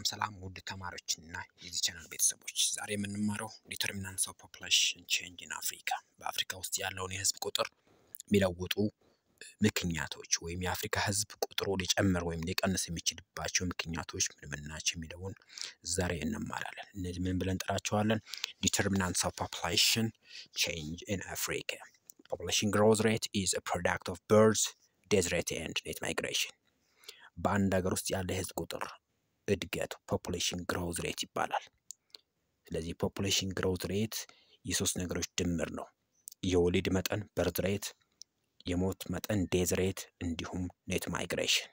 ሰላም ውድ ተማሪዎችና የዚህ ቻናል ቤተሰቦች ዛሬ የምንማረው ዲተርሚናንትስ ኦፍ ፖፑሌሽን ቼንጅ ኢን አፍሪካ በአፍሪካ ውስጥ ያለውን የህዝብ ቁጥር የሚለውጡ ምክንያቶች ወይም የአፍሪካ ህዝብ ቁጥሩ ሊጨምር ወይም ሊቀንስ የሚችልባቸው ምክንያቶች ምን ምን ናቸው የሚለውን ዛሬ እንማራለን። እነዚህ ምን ብለን እንጠራቸዋለን? ዲተርሚናንትስ ኦፍ ፖፑሌሽን ቼንጅ ኢን አፍሪካ ፖፑሌሽን ግሮዝ ሬት ኢዝ አ ፕሮዳክት ኦፍ በርዝ ዴዝ ሬት ኤንድ ኔት ማይግሬሽን በአንድ ሀገር ውስጥ ያለ የህዝብ ቁጥር እድገት ፖፑሌሽን ግሮዝ ሬት ይባላል። ስለዚህ ፖፑሌሽን ግሮዝ ሬት የሶስት ነገሮች ድምር ነው። የወሊድ መጠን በርዝ ሬት፣ የሞት መጠን ዴዝ ሬት እንዲሁም ኔት ማይግሬሽን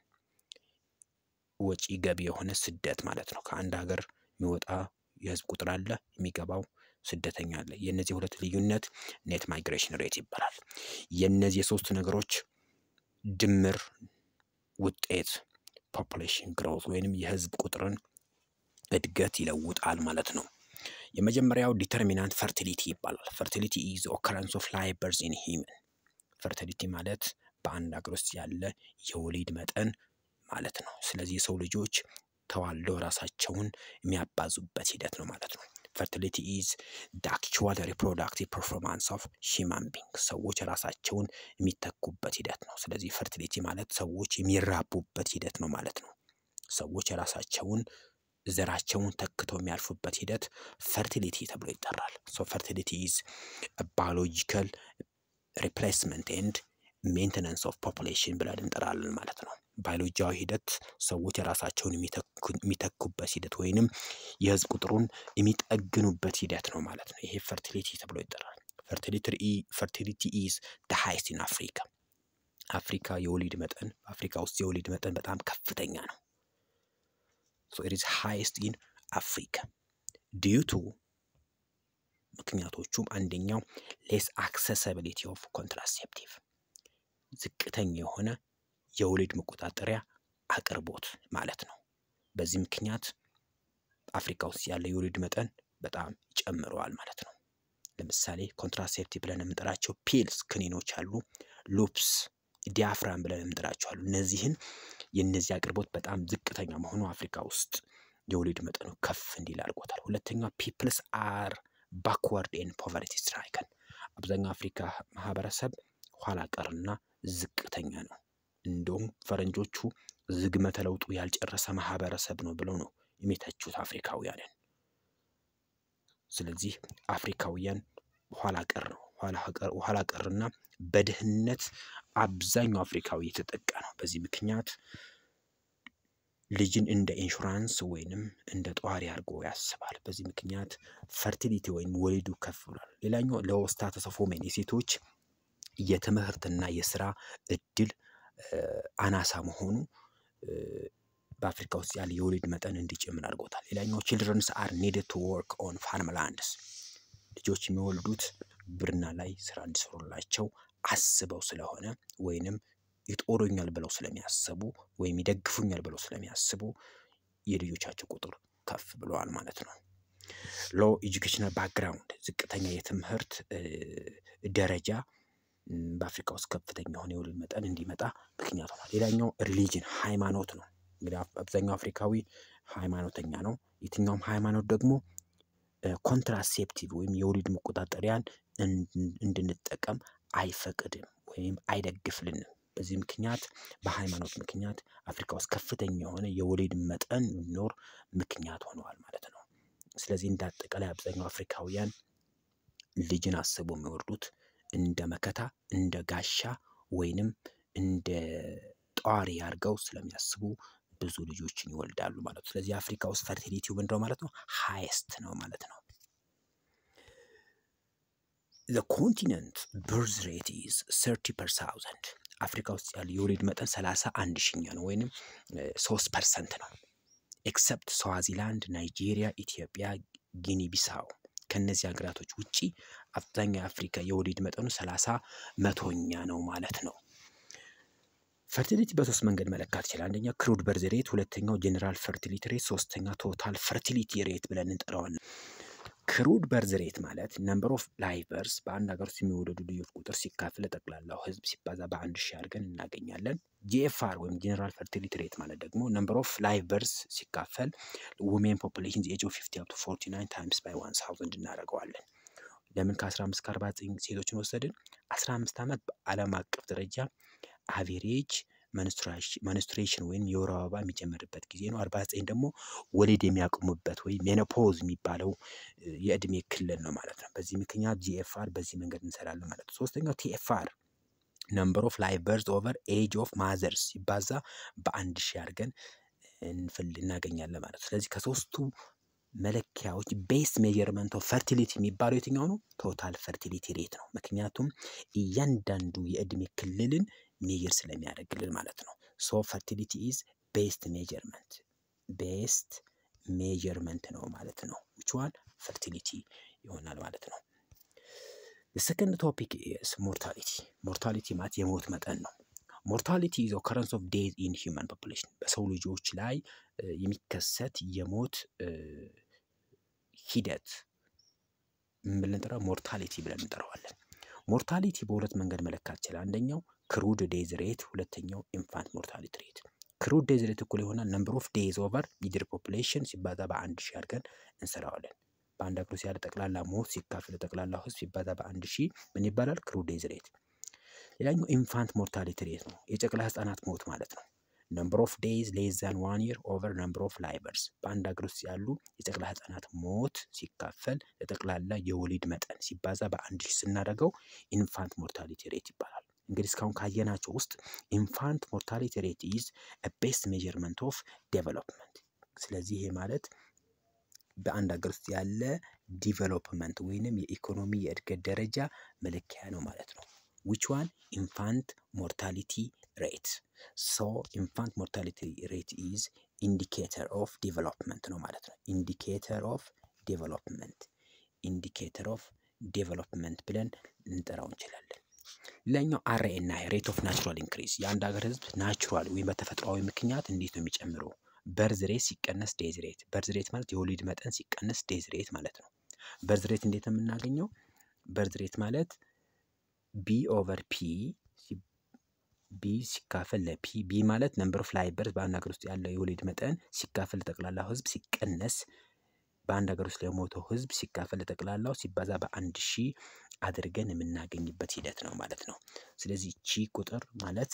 ወጪ ገቢ የሆነ ስደት ማለት ነው። ከአንድ ሀገር የሚወጣ የህዝብ ቁጥር አለ፣ የሚገባው ስደተኛ አለ። የእነዚህ ሁለት ልዩነት ኔት ማይግሬሽን ሬት ይባላል። የእነዚህ የሶስት ነገሮች ድምር ውጤት ፖፑሌሽን ግሮዝ ወይንም የህዝብ ቁጥርን እድገት ይለውጣል ማለት ነው። የመጀመሪያው ዲተርሚናንት ፈርቲሊቲ ይባላል። ፈርቲሊቲ ኢዝ ኦከረንስ ኦፍ ላይቭ በርዝ ኢን ሂውመን። ፈርቲሊቲ ማለት በአንድ ሀገር ውስጥ ያለ የወሊድ መጠን ማለት ነው። ስለዚህ የሰው ልጆች ተዋልደው ራሳቸውን የሚያባዙበት ሂደት ነው ማለት ነው። ፈርቲሊቲ ኢዝ ደ አክቹዋል ሪፕሮዳክቲቭ ፐርፎርማንስ ኦፍ ሂውማን ቢንግ ሰዎች ራሳቸውን የሚተኩበት ሂደት ነው። ስለዚህ ፈርቲሊቲ ማለት ሰዎች የሚራቡበት ሂደት ነው ማለት ነው። ሰዎች ራሳቸውን ዘራቸውን ተክተው የሚያልፉበት ሂደት ፈርቲሊቲ ተብሎ ይጠራል። ሶ ፈርቲሊቲ ኢዝ ባዮሎጂካል ሪፕሌስመንት ኤንድ ሜንቴናንስ ኦፍ ፖፑሌሽን ብለን እንጠራለን ማለት ነው። ባዮሎጂያዊ ሂደት ሰዎች ራሳቸውን የሚተኩበት ሂደት ወይንም የህዝብ ቁጥሩን የሚጠግኑበት ሂደት ነው ማለት ነው። ይሄ ፈርቲሊቲ ተብሎ ይጠራል። ፈርቲሊቲ ኢዝ ደ ሃይስት ኢን አፍሪካ። አፍሪካ የወሊድ መጠን አፍሪካ ውስጥ የወሊድ መጠን በጣም ከፍተኛ ነው። ሶ ኢት ኢዝ ሃይስት ኢን አፍሪካ ዲዩ ቱ ምክንያቶቹም አንደኛው ሌስ አክሰሲቢሊቲ ኦፍ ኮንትራሴፕቲቭ ዝቅተኛ የሆነ የወሊድ መቆጣጠሪያ አቅርቦት ማለት ነው። በዚህ ምክንያት አፍሪካ ውስጥ ያለ የወሊድ መጠን በጣም ይጨምረዋል ማለት ነው። ለምሳሌ ኮንትራሴፕቲቭ ብለን የምንጠራቸው ፒልስ ክኒኖች አሉ፣ ሉፕስ፣ ዲያፍራም ብለን የምንጠራቸው አሉ። እነዚህን የእነዚህ አቅርቦት በጣም ዝቅተኛ መሆኑ አፍሪካ ውስጥ የወሊድ መጠኑ ከፍ እንዲል አድርጎታል። ሁለተኛው ፒፕልስ አር ባክዋርድ ኤን ፖቨርቲ ስትራይከን አብዛኛው አፍሪካ ማህበረሰብ ኋላ ቀርና ዝቅተኛ ነው። እንደውም ፈረንጆቹ ዝግመተ ለውጡ ያልጨረሰ ማህበረሰብ ነው ብለው ነው የሚተቹት አፍሪካውያንን። ስለዚህ አፍሪካውያን ኋላ ቀር ነው ኋላ ቀርና በድህነት አብዛኛው አፍሪካዊ የተጠቃ ነው። በዚህ ምክንያት ልጅን እንደ ኢንሹራንስ ወይንም እንደ ጧሪ አድርጎ ያስባል። በዚህ ምክንያት ፈርቲሊቲ ወይም ወሊዱ ከፍ ብሏል። ሌላኛው ለስታተስ ኦፍ ዊሜን የሴቶች የትምህርትና የስራ እድል አናሳ መሆኑ በአፍሪካ ውስጥ ያለ የወሊድ መጠን እንዲጨምር አድርጎታል። ሌላኛው ችልድረንስ አር ኒድድ ቱ ወርክ ኦን ፋርም ላንድስ ልጆች የሚወልዱት ግብርና ላይ ስራ እንዲሰሩላቸው አስበው ስለሆነ ወይንም ይጦሩኛል ብለው ስለሚያስቡ ወይም ይደግፉኛል ብለው ስለሚያስቡ የልጆቻቸው ቁጥር ከፍ ብለዋል ማለት ነው። ሎ ኤጁኬሽናል ባክግራውንድ ዝቅተኛ የትምህርት ደረጃ በአፍሪካ ውስጥ ከፍተኛ የሆነ የወሊድ መጠን እንዲመጣ ምክንያት ሆኗል። ሌላኛው ሪሊጅን ሃይማኖት ነው። እንግዲህ አብዛኛው አፍሪካዊ ሃይማኖተኛ ነው። የትኛውም ሃይማኖት ደግሞ ኮንትራሴፕቲቭ ወይም የወሊድ መቆጣጠሪያን እንድንጠቀም አይፈቅድም ወይም አይደግፍልንም። በዚህ ምክንያት በሃይማኖት ምክንያት አፍሪካ ውስጥ ከፍተኛ የሆነ የወሊድ መጠን እንዲኖር ምክንያት ሆነዋል ማለት ነው። ስለዚህ እንደ አጠቃላይ አብዛኛው አፍሪካውያን ልጅን አስበው የሚወርዱት እንደ መከታ እንደ ጋሻ ወይንም እንደ ጧሪ አድርገው ስለሚያስቡ ብዙ ልጆችን ይወልዳሉ ማለት ነው። ስለዚህ አፍሪካ ውስጥ ፈርቲሊቲው ምንድነው ማለት ነው? ሃይስት ነው ማለት ነው። ዘ ኮንቲነንት በርዝ ሬት ኢዝ ሰርቲ ፐር ታውዘንድ አፍሪካ ውስጥ ያለ የወሊድ መጠን ሰላሳ አንድ ሺኛ ነው ወይንም ሶስት ፐርሰንት ነው። ኤክሰፕት ስዋዚላንድ፣ ናይጄሪያ፣ ኢትዮጵያ፣ ጊኒ ቢሳው ከነዚህ ሀገራቶች ውጪ አብዛኛው የአፍሪካ የወሊድ መጠኑ ሰላሳ መቶኛ ነው ማለት ነው። ፈርቲሊቲ በሶስት መንገድ መለካት ይችላል። አንደኛ ክሩድ በርዝ ሬት፣ ሁለተኛው ጀኔራል ፈርቲሊቲ ሬት፣ ሶስተኛ ቶታል ፈርቲሊቲ ሬት ብለን እንጠራዋለን። ክሩድ በርዝ ሬት ማለት ነምበር ኦፍ ላይቨርስ በአንድ ሀገር ውስጥ የሚወለዱ ልጆች ቁጥር ሲካፈል ለጠቅላላው ህዝብ ሲባዛ በአንድ ሺህ አድርገን እናገኛለን። ጂኤፍአር ወይም ጄኔራል ፈርቲሊቲ ሬት ማለት ደግሞ ነምበር ኦፍ ላይቨርስ ሲካፈል ውሜን ፖፑሌሽን ኤጅ ኦፍ ፊፍቲ አፕ ቱ ፎርቲ ናይን ታይምስ ባይ ዋን ሳውዘንድ እናደርገዋለን። ለምን ከ15 እስከ 49 ሴቶችን ወሰድን? 15 ዓመት በዓለም አቀፍ ደረጃ አቬሬጅ መንስትሬሽን ወይም የወር አበባ የሚጀምርበት ጊዜ ነው። 49 ደግሞ ወሊድ የሚያቆሙበት ወይም ሜኖፖዝ የሚባለው የእድሜ ክልል ነው ማለት ነው። በዚህ ምክንያት ጂኤፍአር በዚህ መንገድ እንሰራለን ማለት ነው። ሶስተኛው ቲኤፍአር ነምበር ኦፍ ላይቭ በርዝ ኦቨር ኤጅ ኦፍ ማዘርስ ሲባዛ በአንድ ሺህ አድርገን እንፍል እናገኛለን ማለት ነው። ስለዚህ ከሶስቱ መለኪያዎች ቤስት ሜጀርመንት ኦፍ ፈርቲሊቲ የሚባለው የትኛው ነው? ቶታል ፈርቲሊቲ ሬት ነው። ምክንያቱም እያንዳንዱ የእድሜ ክልልን ሜጀር ስለሚያደርግልን ማለት ነው። ሶ ፈርቲሊቲ ኢዝ ቤስት ሜጀርመንት ቤስት ሜጀርመንት ነው ማለት ነው። ዊች ዋን ፈርቲሊቲ ይሆናል ማለት ነው። ሰከንድ ቶፒክ ኢዝ ሞርታሊቲ። ሞርታሊቲ ማለት የሞት መጠን ነው። ሞርታሊቲ ኢዝ ኦከረንስ ኦፍ ዴዝ ኢን ሂውማን ፖፑሌሽን በሰው ልጆች ላይ የሚከሰት የሞት ሂደት ምን ብለን እንጠራው? ሞርታሊቲ ብለን እንጠራዋለን። ሞርታሊቲ በሁለት መንገድ መለካት ይችላል። አንደኛው ክሩድ ዴዝ ሬት፣ ሁለተኛው ኢንፋንት ሞርታሊቲ ሬት። ክሩድ ዴዝ ሬት እኩል ይሆናል ነምበር ኦፍ ዴዝ ኦቨር ሚድር ፖፑሌሽን ሲባዛ በአንድ ሺህ አድርገን እንሰራዋለን። በአንድ ሀገር ውስጥ ያለ ጠቅላላ ሞት ሲካፈል ጠቅላላው ህዝብ ሲባዛ በአንድ ሺህ ምን ይባላል? ክሩድ ዴዝ ሬት። ሌላኛው ኢንፋንት ሞርታሊቲ ሬት ነው፣ የጨቅላ ህጻናት ሞት ማለት ነው። ነምበር ኦፍ ዴይዝ ሌስ ዛን ዋን ይር ኦቨር ነምበር ኦፍ ላይቨርስ በአንድ ሀገር ውስጥ ያሉ የጨቅላ ህጻናት ሞት ሲካፈል ለጠቅላላ የወሊድ መጠን ሲባዛ በአንድ ሺህ ስናደርገው ኢንፋንት ሞርታሊቲ ሬት ይባላል። እንግዲህ እስካሁን ካየናቸው ውስጥ ኢንፋንት ሞርታሊቲ ሬት ኢዝ ቤስት ሜጀርመንት ኦፍ ዴቨሎፕመንት። ስለዚህ ይሄ ማለት በአንድ ሀገር ውስጥ ያለ ዲቨሎፕመንት ወይንም የኢኮኖሚ የእድገት ደረጃ መለኪያ ነው ማለት ነው። ዊች ዋን ኢንፋንት ሞርታሊቲ ሬት ሶ ኢንፋንት ሞርታሊቲ ሬት ኢዝ ኢንዲኬተር ኦፍ ዴቨሎፕመንት ነው ማለት ነው። ኢንዲኬተር ኦፍ ዴቨሎፕመንት ኢንዲኬተር ኦፍ ዴቨሎፕመንት ብለን ልንጠራው እንችላለን። ሌላኛው አር ኤን አይ ሬት ኦፍ ናቹራል ኢንክሪዝ የአንድ ሀገር ህዝብ ናቹራል ወይም በተፈጥሯዊ ምክንያት እንዴት ነው የሚጨምረው? በርዝ ሬት ሲቀነስ ዴዝ ሬት። በርዝ ሬት ማለት የወሊድ መጠን ሲቀነስ ዴዝ ሬት ማለት ነው። በርዝ ሬት እንዴት ነው የምናገኘው? በርዝ ሬት ማለት ቢ ኦቨር ፒ ቢ ሲካፈል ለፒ ቢ ማለት ነምበር ኦፍ ላይቨርስ በአንድ ሀገር ውስጥ ያለው የወሊድ መጠን ሲካፈል ለጠቅላላው ህዝብ ሲቀነስ በአንድ ሀገር ውስጥ ለሞተው ህዝብ ሲካፈል ለጠቅላላው ሲባዛ በአንድ ሺህ አድርገን የምናገኝበት ሂደት ነው ማለት ነው። ስለዚህ እቺ ቁጥር ማለት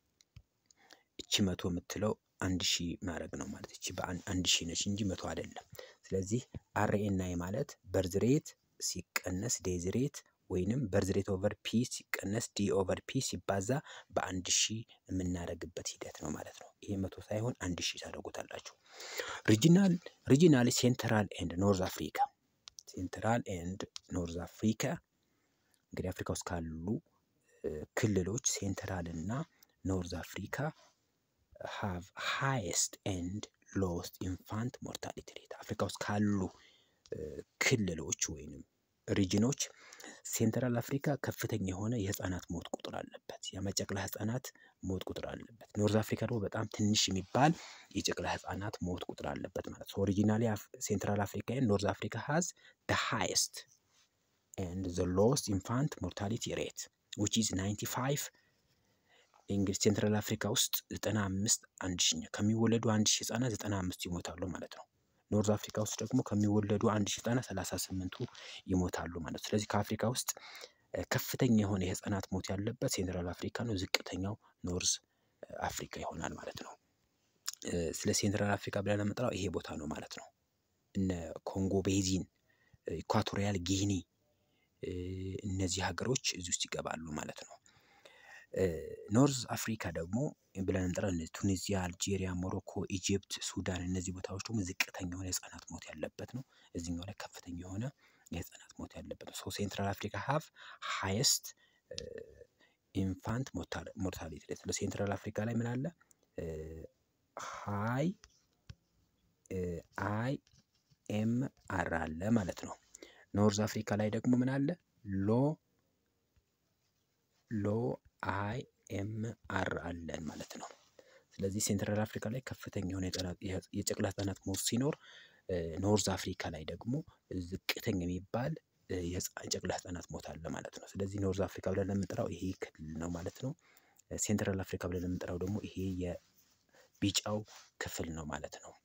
እቺ መቶ የምትለው አንድ ሺህ ማድረግ ነው ማለት እቺ በአንድ ሺህ ነች እንጂ መቶ አይደለም። ስለዚህ አር ኤን አይ ማለት በርዝ ሬት ሲቀነስ ዴዝ ሬት ወይንም በርዝ ሬት ኦቨር ፒ ሲቀነስ ዲ ኦቨር ፒ ሲባዛ በአንድ ሺህ የምናደርግበት ሂደት ነው ማለት ነው። ይሄ መቶ ሳይሆን አንድ ሺህ ታደርጉታላችሁ። ሪጂናል ሪጂናሊ ሴንትራል ኤንድ ኖርዝ አፍሪካ ሴንትራል ኤንድ ኖርዝ አፍሪካ እንግዲህ አፍሪካ ውስጥ ካሉ ክልሎች ሴንትራል እና ኖርዝ አፍሪካ ሃቭ ሃይስት ኤንድ ሎስት ኢንፋንት ሞርታሊቲ ሬት አፍሪካ ውስጥ ካሉ ክልሎች ወይንም ሪጅኖች ሴንትራል አፍሪካ ከፍተኛ የሆነ የህፃናት ሞት ቁጥር አለበት። የጨቅላ ህፃናት ሞት ቁጥር አለበት። ኖርዝ አፍሪካ ደግሞ በጣም ትንሽ የሚባል የጨቅላ ህፃናት ሞት ቁጥር አለበት ማለት ነው። ኦሪጂናሊ ሴንትራል አፍሪካ ኖርዝ አፍሪካ ሃዝ ደ ሃይስት ኤንድ ዘ ሎስት ኢንፋንት ሞርታሊቲ ሬት ዊች ኢዝ 95 እንግዲህ ሴንትራል አፍሪካ ውስጥ 95 አንድ ሺ ከሚወለዱ አንድ ሺህ ህጻናት 95 ይሞታሉ ማለት ነው። ኖርዝ አፍሪካ ውስጥ ደግሞ ከሚወለዱ አንድ ሺህ ህጻናት 38ቱ ይሞታሉ ማለት ነው። ስለዚህ ከአፍሪካ ውስጥ ከፍተኛ የሆነ የህፃናት ሞት ያለበት ሴንትራል አፍሪካ ነው። ዝቅተኛው ኖርዝ አፍሪካ ይሆናል ማለት ነው። ስለ ሴንትራል አፍሪካ ብለን የምንጠራው ይሄ ቦታ ነው ማለት ነው። እነ ኮንጎ ቤዚን፣ ኢኳቶሪያል ጊኒ እነዚህ ሀገሮች እዚህ ውስጥ ይገባሉ ማለት ነው። ኖርዝ አፍሪካ ደግሞ ብለን እንጠራ ቱኒዚያ፣ አልጄሪያ፣ ሞሮኮ፣ ኢጅፕት፣ ሱዳን እነዚህ ቦታዎች ደግሞ ዝቅተኛ የሆነ የህፃናት ሞት ያለበት ነው። እዚህኛው ላይ ከፍተኛ የሆነ የህፃናት ሞት ያለበት ነው። ሶ ሴንትራል አፍሪካ ሀቭ ሃይስት ኢንፋንት ሞርታሊቲ ሬት። ሴንትራል አፍሪካ ላይ ምን አለ? ሃይ አይ ኤም አር አለ ማለት ነው። ኖርዝ አፍሪካ ላይ ደግሞ ምን አለ? ሎ ሎ አይ ኤም አር አለን ማለት ነው። ስለዚህ ሴንትራል አፍሪካ ላይ ከፍተኛ የሆነ የጨቅላ ህጻናት ሞት ሲኖር፣ ኖርዝ አፍሪካ ላይ ደግሞ ዝቅተኛ የሚባል የጨቅላ ህጻናት ሞት አለ ማለት ነው። ስለዚህ ኖርዝ አፍሪካ ብለን የምንጠራው ይሄ ክልል ነው ማለት ነው። ሴንትራል አፍሪካ ብለን የምንጠራው ደግሞ ይሄ የቢጫው ክፍል ነው ማለት ነው።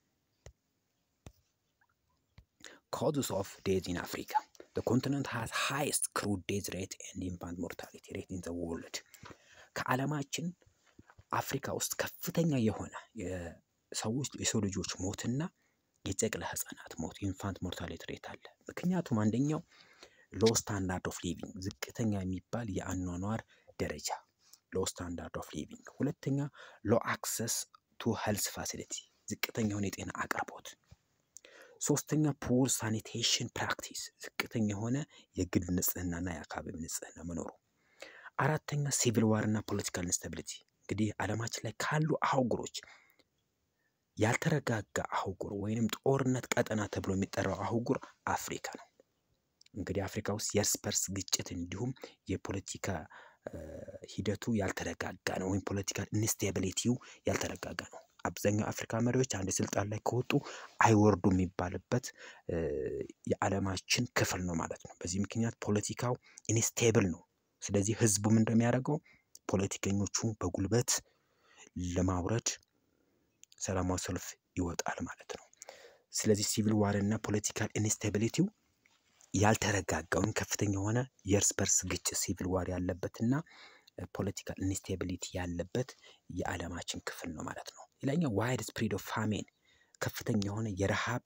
ኮዝስ ኦፍ ዴዝ ኢን አፍሪካ the continent has highest crude death rate and infant mortality rate in the world ከዓለማችን አፍሪካ ውስጥ ከፍተኛ የሆነ የሰዎች የሰው ልጆች ሞትና የጨቅላ ህጻናት ሞት ኢንፋንት ሞርታሊቲ ሬት አለ። ምክንያቱም አንደኛው ሎ ስታንዳርድ ኦፍ ሊቪንግ ዝቅተኛ የሚባል የአኗኗር ደረጃ ሎ ስታንዳርድ ኦፍ ሊቪንግ፣ ሁለተኛ ሎ አክሰስ ቱ ሄልስ ፋሲሊቲ ዝቅተኛ የሆነ የጤና አቅርቦት፣ ሶስተኛ ፑር ሳኒቴሽን ፕራክቲስ ዝቅተኛ የሆነ የግል ንጽህናና የአካባቢ ንጽህና መኖሩ፣ አራተኛ ሲቪል ዋርና ፖለቲካል ኢንስታቢሊቲ እንግዲህ ዓለማችን ላይ ካሉ አህጉሮች ያልተረጋጋ አህጉር ወይንም ጦርነት ቀጠና ተብሎ የሚጠራው አህጉር አፍሪካ ነው። እንግዲህ አፍሪካ ውስጥ የእርስ በርስ ግጭት እንዲሁም የፖለቲካ ሂደቱ ያልተረጋጋ ነው፣ ወይም ፖለቲካል ኢንስቴቢሊቲው ያልተረጋጋ ነው። አብዛኛው አፍሪካ መሪዎች አንድ ስልጣን ላይ ከወጡ አይወርዱ የሚባልበት የዓለማችን ክፍል ነው ማለት ነው። በዚህ ምክንያት ፖለቲካው ኢንስቴብል ነው። ስለዚህ ህዝቡ ምን እንደሚያደርገው ፖለቲከኞቹ በጉልበት ለማውረድ ሰላማዊ ሰልፍ ይወጣል ማለት ነው። ስለዚህ ሲቪል ዋር እና ፖለቲካል ኢንስታቢሊቲው ያልተረጋጋውን ከፍተኛ የሆነ የእርስ በርስ ግጭት ሲቪል ዋር ያለበትና ፖለቲካል ኢንስታቢሊቲ ያለበት የዓለማችን ክፍል ነው ማለት ነው። ሌላኛው ዋይድ ስፕሪድ ኦፍ ፋሜን ከፍተኛ የሆነ የረሃብ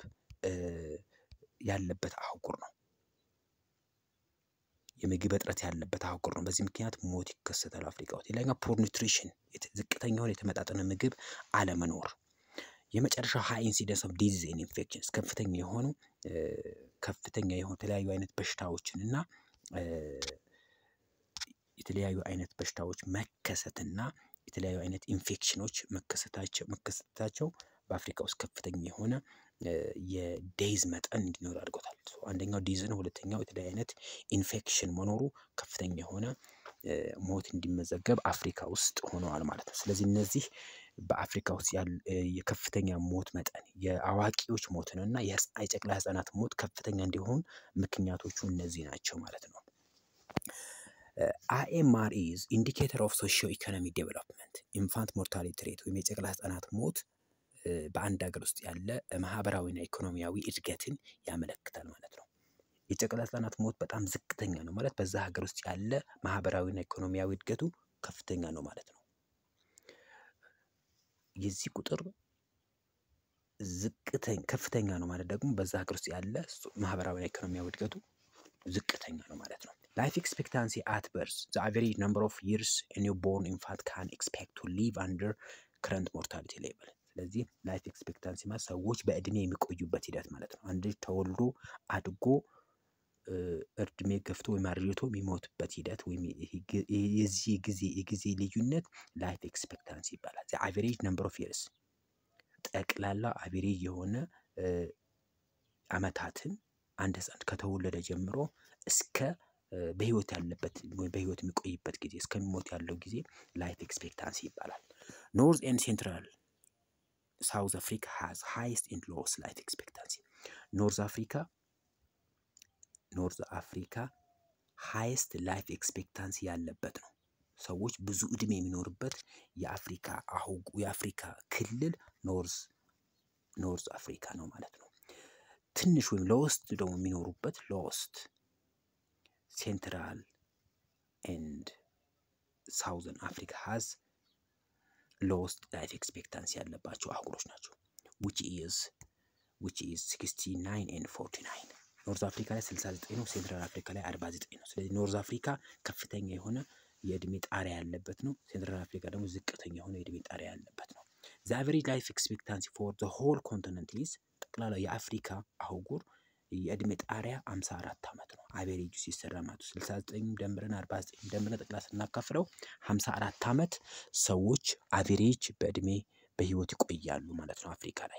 ያለበት አህጉር ነው። የምግብ እጥረት ያለበት አህጉር ነው። በዚህ ምክንያት ሞት ይከሰታል አፍሪካ ውስጥ። ሌላኛው ፖር ኒውትሪሽን ዝቅተኛ የሆነ የተመጣጠነ ምግብ አለመኖር። የመጨረሻው ሃይ ኢንሲደንስ ኦፍ ዲዚዝ ኤንድ ኢንፌክሽንስ ከፍተኛ የሆኑ ከፍተኛ የሆኑ የተለያዩ አይነት በሽታዎችን እና የተለያዩ አይነት በሽታዎች መከሰትና የተለያዩ አይነት ኢንፌክሽኖች መከሰታቸው መከሰታቸው በአፍሪካ ውስጥ ከፍተኛ የሆነ የዴይዝ መጠን እንዲኖር አድርጎታል። አንደኛው ዲዝ ነው። ሁለተኛው የተለያዩ አይነት ኢንፌክሽን መኖሩ ከፍተኛ የሆነ ሞት እንዲመዘገብ አፍሪካ ውስጥ ሆነዋል ማለት ነው። ስለዚህ እነዚህ በአፍሪካ ውስጥ ያሉ የከፍተኛ ሞት መጠን የአዋቂዎች ሞትን እና የጨቅላ ህጻናት ሞት ከፍተኛ እንዲሆን ምክንያቶቹ እነዚህ ናቸው ማለት ነው። አይኤምአር ኢዝ ኢንዲኬተር ኦፍ ሶሺዮ ኢኮኖሚ ዴቨሎፕመንት ኢንፋንት ሞርታሊቲ ሬት ወይም የጨቅላ ህጻናት ሞት በአንድ ሀገር ውስጥ ያለ ማህበራዊና ኢኮኖሚያዊ እድገትን ያመለክታል ማለት ነው። የጨቅላ ህጻናት ሞት በጣም ዝቅተኛ ነው ማለት በዛ ሀገር ውስጥ ያለ ማህበራዊና ኢኮኖሚያዊ እድገቱ ከፍተኛ ነው ማለት ነው። የዚህ ቁጥር ዝቅተኛ ከፍተኛ ነው ማለት ደግሞ በዛ ሀገር ውስጥ ያለ ማህበራዊና ኢኮኖሚያዊ እድገቱ ዝቅተኛ ነው ማለት ነው። ላይፍ ኤክስፔክታንሲ አት በርዝ ዘ አቨሬጅ ነምበር ኦፍ ይርስ ኒው ቦርን ኢንፋንት ካን ኤክስፔክት ቱ ሊቭ አንደር ከረንት ሞርታሊቲ ሌቭል። ስለዚህ ላይፍ ኤክስፔክታንሲ ማለት ሰዎች በእድሜ የሚቆዩበት ሂደት ማለት ነው። አንድ ልጅ ተወልዶ አድጎ እድሜ ገፍቶ ወይም አርጅቶ የሚሞትበት ሂደት ወይም የዚህ ጊዜ የጊዜ ልዩነት ላይፍ ኤክስፔክታንሲ ይባላል። አቬሬጅ ነምበር ኦፍ ይርስ ጠቅላላ አቬሬጅ የሆነ አመታትን አንድ ህፃን ከተወለደ ጀምሮ እስከ በህይወት ያለበት ወይም በህይወት የሚቆይበት ጊዜ እስከሚሞት ያለው ጊዜ ላይፍ ኤክስፔክታንሲ ይባላል። ኖርዝ ኤንድ ሴንትራል ሳውዝ አፍሪካ ሃዝ ሃይስት ኤንድ ሎወስት ላይፍ ኤክስፔክታንሲ ኖርዝ አፍሪካ ኖርዝ አፍሪካ ሃይስት ላይፍ ኤክስፔክታንሲ ያለበት ነው። ሰዎች ብዙ እድሜ የሚኖርበት የአፍሪካ አህጉ የአፍሪካ ክልል ኖርዝ ኖርዝ አፍሪካ ነው ማለት ነው። ትንሽ ወይም ሎወስት ደግሞ የሚኖሩበት ሎወስት ሴንትራል ኤንድ ሳውዘን አፍሪካ ሃዝ ሎወስት ላይፍ ኤክስፔክታንሲ ያለባቸው አህጉሮች ናቸው። ዊች ኢዝ ዊች ኢዝ 69 ኤንድ 49 ኖርዝ አፍሪካ ላይ 69 ነው። ሴንትራል አፍሪካ ላይ 49 ነው። ስለዚህ ኖርዝ አፍሪካ ከፍተኛ የሆነ የእድሜ ጣሪያ ያለበት ነው። ሴንትራል አፍሪካ ደግሞ ዝቅተኛ የሆነ የእድሜ ጣሪያ ያለበት ነው። ዘ አቨሬጅ ላይፍ ኤክስፔክታንሲ ፎር ዘ ሆል ኮንቲነንት ኢዝ ጠቅላላ የአፍሪካ አህጉር የእድሜ ጣሪያ 54 ዓመት ነው። አቬሬጁ ሲሰራ ማለት 69 ደምረን 49 ደምረን ጠቅላ ስናካፍለው 54 ዓመት ሰዎች አቬሬጅ በእድሜ በህይወት ይቆያሉ ማለት ነው አፍሪካ ላይ።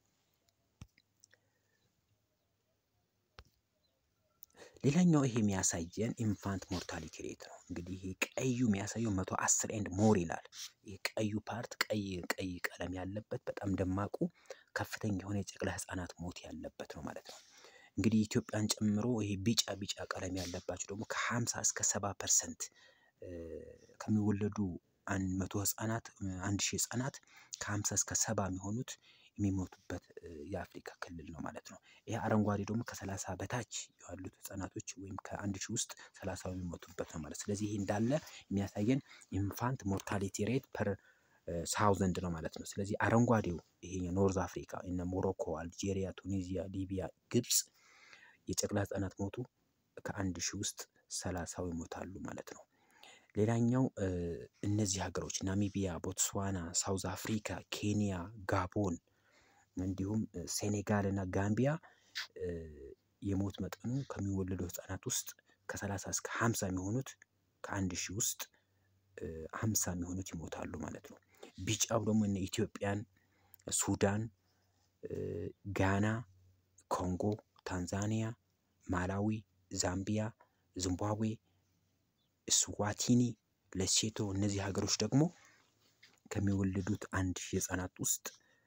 ሌላኛው ይሄ የሚያሳየን ኢንፋንት ሞርታሊቲ ሬት ነው። እንግዲህ ይሄ ቀዩ የሚያሳየው መቶ አስር ኤንድ ሞር ይላል። ይህ ቀዩ ፓርት ቀይ ቀይ ቀለም ያለበት በጣም ደማቁ ከፍተኛ የሆነ የጨቅላ ህጻናት ሞት ያለበት ነው ማለት ነው። እንግዲህ ኢትዮጵያን ጨምሮ ይሄ ቢጫ ቢጫ ቀለም ያለባቸው ደግሞ ከ50 እስከ 70 ፐርሰንት ከሚወለዱ መቶ ህጻናት አንድ ሺህ ህጻናት ከ50 እስከ 70 የሚሆኑት የሚሞቱበት የአፍሪካ ክልል ነው ማለት ነው። ይሄ አረንጓዴ ደግሞ ከሰላሳ በታች ያሉት ህጻናቶች ወይም ከአንድ ሺህ ውስጥ ሰላሳው የሚሞቱበት ነው ማለት ስለዚህ ይሄ እንዳለ የሚያሳየን ኢንፋንት ሞርታሊቲ ሬት ፐር ሳውዘንድ ነው ማለት ነው። ስለዚህ አረንጓዴው ይሄ ኖርዝ አፍሪካ እነ ሞሮኮ፣ አልጄሪያ፣ ቱኒዚያ፣ ሊቢያ፣ ግብጽ የጨቅላ ህጻናት ሞቱ ከአንድ ሺህ ውስጥ ሰላሳው ይሞታሉ ማለት ነው። ሌላኛው እነዚህ ሀገሮች ናሚቢያ፣ ቦትስዋና፣ ሳውዝ አፍሪካ፣ ኬንያ፣ ጋቦን እንዲሁም ሴኔጋል እና ጋምቢያ የሞት መጠኑ ከሚወለዱ ህጻናት ውስጥ ከሰላሳ እስከ ሀምሳ የሚሆኑት ከአንድ ሺህ ውስጥ ሀምሳ የሚሆኑት ይሞታሉ ማለት ነው። ቢጫው ደግሞ እነ ኢትዮጵያን፣ ሱዳን፣ ጋና፣ ኮንጎ፣ ታንዛኒያ፣ ማላዊ፣ ዛምቢያ፣ ዚምባብዌ፣ ስዋቲኒ፣ ሌሴቶ እነዚህ ሀገሮች ደግሞ ከሚወለዱት አንድ ሺህ ህጻናት ውስጥ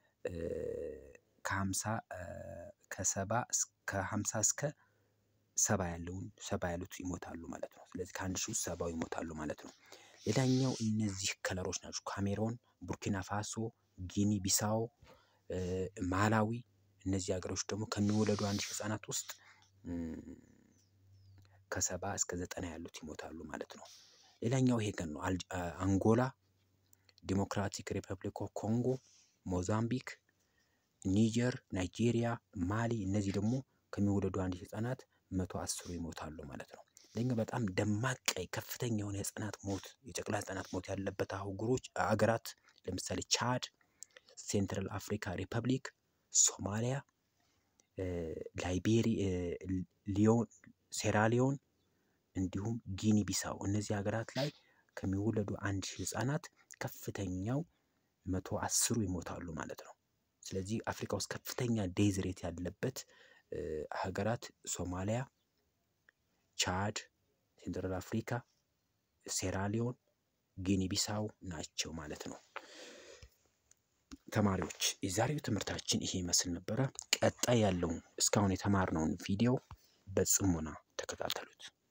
ከሀምሳ ከሰባ ከሀምሳ እስከ ሰባ ያለውን ሰባ ያሉት ይሞታሉ ማለት ነው። ስለዚህ ከአንድ ሺህ ውስጥ ሰባው ይሞታሉ ማለት ነው። ሌላኛው እነዚህ ከለሮች ናቸው። ካሜሮን፣ ቡርኪና ፋሶ፣ ጊኒ ቢሳው፣ ማላዊ እነዚህ ሀገሮች ደግሞ ከሚወለዱ አንድ ሺህ ህጻናት ውስጥ ከሰባ እስከ ዘጠና ያሉት ይሞታሉ ማለት ነው። ሌላኛው ይሄ ቀን ነው። አንጎላ፣ ዲሞክራቲክ ሪፐብሊክ ኦፍ ኮንጎ፣ ሞዛምቢክ፣ ኒጀር፣ ናይጄሪያ፣ ማሊ እነዚህ ደግሞ ከሚወለዱ አንድ ሺህ ህጻናት መቶ አስሩ ይሞታሉ ማለት ነው። ሌላኛው በጣም ደማቅ ቀይ ከፍተኛ የሆነ የህጻናት ሞት የጨቅላ ህጻናት ሞት ያለበት አህጉሮች አገራት ለምሳሌ ቻድ፣ ሴንትራል አፍሪካ ሪፐብሊክ፣ ሶማሊያ፣ ላይቤሪ፣ ሊዮን፣ ሴራሊዮን እንዲሁም ጊኒ ቢሳው እነዚህ ሀገራት ላይ ከሚወለዱ አንድ ሺህ ህጻናት ከፍተኛው መቶ አስሩ ይሞታሉ ማለት ነው። ስለዚህ አፍሪካ ውስጥ ከፍተኛ ዴዝ ሬት ያለበት ሀገራት ሶማሊያ፣ ቻድ፣ ሴንትራል አፍሪካ፣ ሴራሊዮን፣ ጊኒ ቢሳው ናቸው ማለት ነው። ተማሪዎች የዛሬው ትምህርታችን ይሄ ይመስል ነበረ። ቀጣይ ያለውን እስካሁን የተማርነውን ቪዲዮ በጽሞና ተከታተሉት።